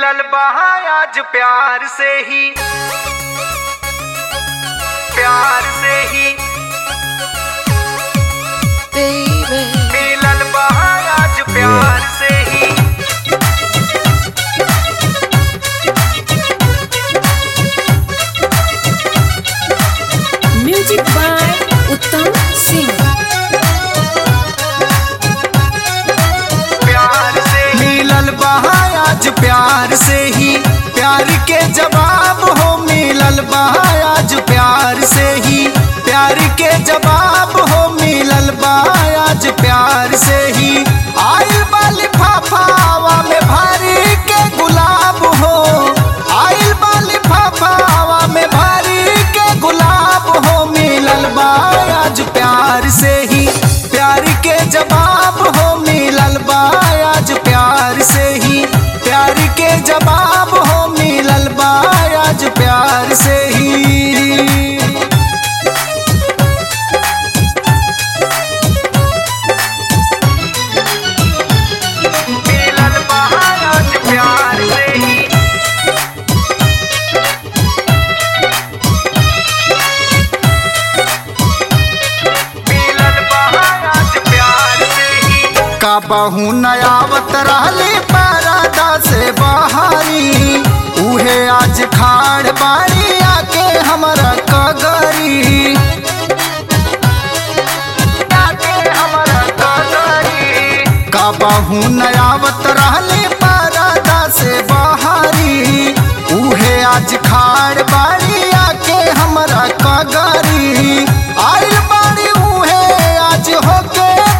मिलल बहा आज प्यार से ही प्यार से ही baby. मिलल बहा आज प्यार से ही Music by Uttam Singh. प्यार से मिलल बहा आज प्यार से ही प्यार के जवाब हो मिलल बहा आज प्यार से ही प्यार के जवाब हो मिलल बहा आज प्यार से ही आइल बाली फाफावा में भारी के गुलाब हो आइल बाली फाफावा में भारी के गुलाब हो मिलल बा आज प्यार से ही प्यार के जवाब हो मिलल बा आज प्यार से ही प्यार के जवाब हो मिलल बा आज प्यार से ही मिलल बा आज प्यार से ही मिलल बा आज प्यार से ही का बहु नयावत रहले परदा से बहारी उहे आज खाड़ बाड़ी आके हमरा कगरी आके हमरा कगरी का बहु नयावत रहले परदा से बहारी उहे आज खाड़ बाड़ी आके हमरा कगरी